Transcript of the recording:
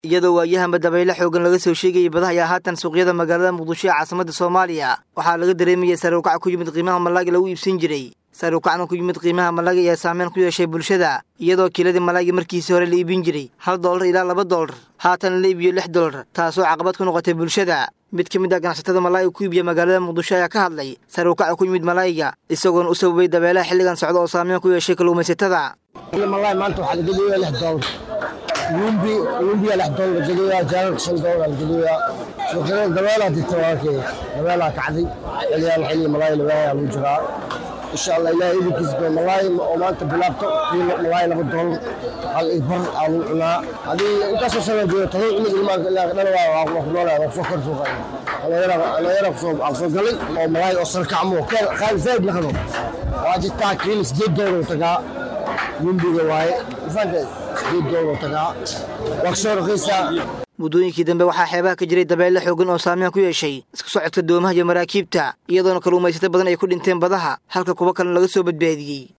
iyadoo waayahanba dabayle xoogan laga soo sheegayay badaha ayaa haatan suuqyada magaalada muqdisho ee caasimadda soomaaliya waxaa laga dareemayay saruukac ku yimid qiimaha malaaga lagu iibsan jiray saruukacna ku yimid qiimaha malaaga ayaa saameyn ku yeeshay bulshada iyadoo kiiladii malaagi markiisii hore la iibin jiray hal doolar ilaa laba doolar haatan la iibiyo lix doolar taasoo caqabad ku noqotay bulshada mid ka mid ah ganacsatada malaayiga ku iibiya magaalada muqdisho ayaa ka hadlay saruukaca ku yimid malaayiga isagoona u sababay dabeelaha xilligan socda oo saameyn ku yeeshay kalluumaysatada malaay maanta waxaa la geliyaa lix doolar yumbi yumbiga lix doolar la geliyaa jaalalka shan doolar la geliyaa suuqyada dabeelaa dirta walaalkay dabeelaa kacday xiliyaan xilli malaay labaaya lagu jiraa insha allah ilaahay idinkiisa doo malaay oo maanta bilaabto kiilo malaay laba doolar hal ibar aa lagu cunaa haddii intaasoo sana joogo todoba cunug ilmaanka ilaa dhala waa ku noolaa waa kusoo kor suuqa dhalinyara kusoo galay oo malaay oo sarkacmo qaali zaid naqdo waa jirtaa kiilo sideed doolar tagaa yumbiga waaye mafahanteed sideed doolar tagaa waa kasoo raqiisaa muddooyinkii dambe waxaa xeebaha ka jiray dabeelle xoogan oo saameyn ku yeeshay isku socodka doomaha iyo maraakiibta iyadoona kalluumaysato badan ay ku dhinteen badaha halka kuwo kalena laga soo badbaadiyey